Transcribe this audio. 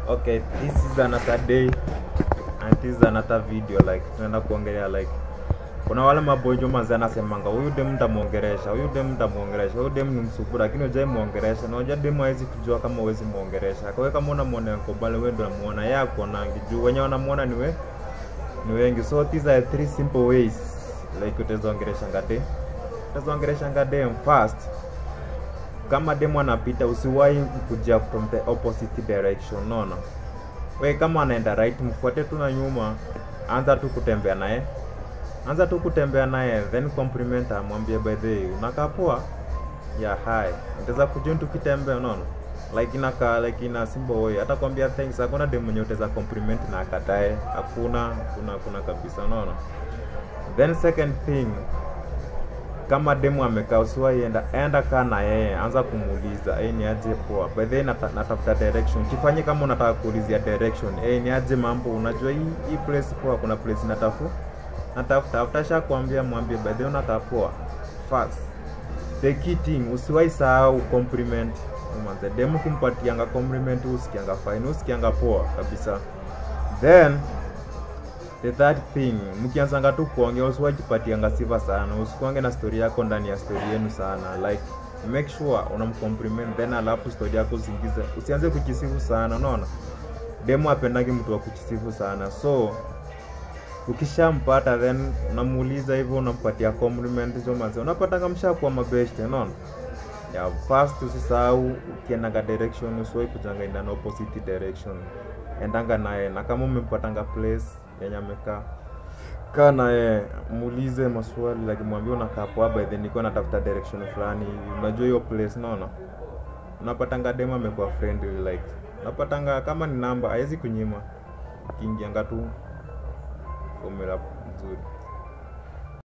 okay this is another day and this is another video like tunaenda kuongelea like kuna wale mabonjo manzi anasemanga huyu dem ntamwongeresha huyu dem ntamwongeresha huyu dem ni msupu lakini ujai mwongeresha na unajua dem hawezi kujua kama huwezi mwongeresha kwa hiyo kama unamwona kobale wewe ndo unamuona yeye akuonangi juu wenye wanamuona ni we ni wengi so these are three simple ways like utazaongereshanga dem utazaongereshanga dem first kama demu anapita usiwahi kuja from the opposite direction nono we kama anaenda right mfuate tu na nyuma anza tu kutembea naye anza tu kutembea naye then compliment amwambie by the way unakaa poa ya hi utaweza kujoin tukitembea unaona like inaka like ina simple way hata kwambia thanks hakuna demu mwenye utaweza compliment na akatae hakuna hakuna hakuna kabisa unaona then second thing kama demu amekaa usiwahi enda enda kaa na yeye anza kumuuliza hey, ni aje poa by the way nata, natafuta direction kifanye kama unataka kuulizia direction hey, ni aje mambo unajua hii hii place poa kuna place natafu natafuta after sha kuambia mwambie by the way unakaa poa first the key thing usiwahi sahau compliment umanze demu kumpatianga compliment usikianga fine usikianga poa kabisa then the third thing mkianzanga tu kuongea usiwajipatianga sifa sana usikuange na story yako ndani ya story yenu sana like make sure unamcompliment then alafu story yako usiingize usianze kujisifu sana unaona demu apendangi mtu wa kujisifu sana so ukishampata then unamuuliza hivyo unampatia compliment hizo manzi unapatanga mshakuwa mabeshte unaona ya first usisahau ukiendaga direction usiwai kujanga in an opposite direction endanga naye na kama umempatanga place yenye amekaa kaa naye muulize maswali like mwambie unakaa poa by then nilikuwa natafuta direction fulani hivi unajua hiyo place naona unapatanga dema amekuwa friendly like unapatanga kama ni namba hawezi kunyima ukiingianga tu formula nzuri